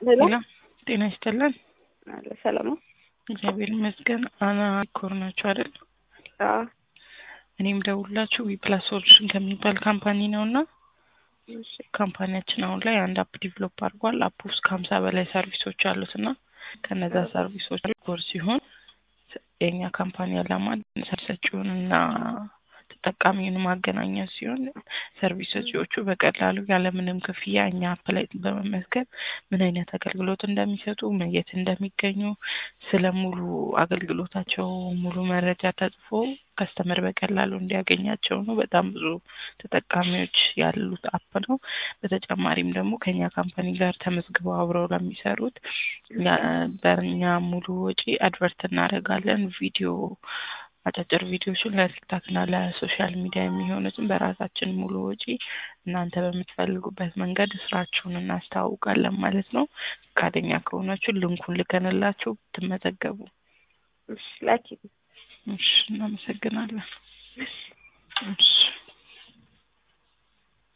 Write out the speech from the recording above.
ሄሎ ሄሎ ጤና ይስጥልን። አለ ሰላም ነው? እግዚአብሔር ይመስገን። አና ኮር ናችሁ አይደል? አዎ እኔም ደውላችሁ ዊፕላስ ሶሉሽን ከሚባል ካምፓኒ ነው እና እሺ ካምፓኒያችን አሁን ላይ አንድ አፕ ዲቨሎፕ አድርጓል። አፕ ውስጥ ከሀምሳ በላይ ሰርቪሶች አሉት እና ከነዛ ሰርቪሶች ኮር ሲሆን የእኛ ካምፓኒ ዓላማ ሰርቪስ ሰጪውን እና ተጠቃሚውን ማገናኘት ሲሆን ሰርቪስ ሰጪዎቹ በቀላሉ ያለምንም ክፍያ እኛ አፕ ላይ በመመዝገብ ምን አይነት አገልግሎት እንደሚሰጡ የት እንደሚገኙ ስለ ሙሉ አገልግሎታቸው ሙሉ መረጃ ተጽፎ ከስተመር በቀላሉ እንዲያገኛቸው ነው። በጣም ብዙ ተጠቃሚዎች ያሉት አፕ ነው። በተጨማሪም ደግሞ ከኛ ካምፓኒ ጋር ተመዝግበው አብረው ለሚሰሩት በእኛ ሙሉ ወጪ አድቨርት እናደርጋለን። ቪዲዮ አጫጭር ቪዲዮዎችን ለቲክታክ እና ለሶሻል ሚዲያ የሚሆኑትን በራሳችን ሙሉ ወጪ እናንተ በምትፈልጉበት መንገድ ስራችሁን እናስተዋውቃለን ማለት ነው። ፈቃደኛ ከሆናችሁ ልንኩን ልከንላችሁ ብትመዘገቡ። እሺ ላኪ እሺ፣ እናመሰግናለን። እሺ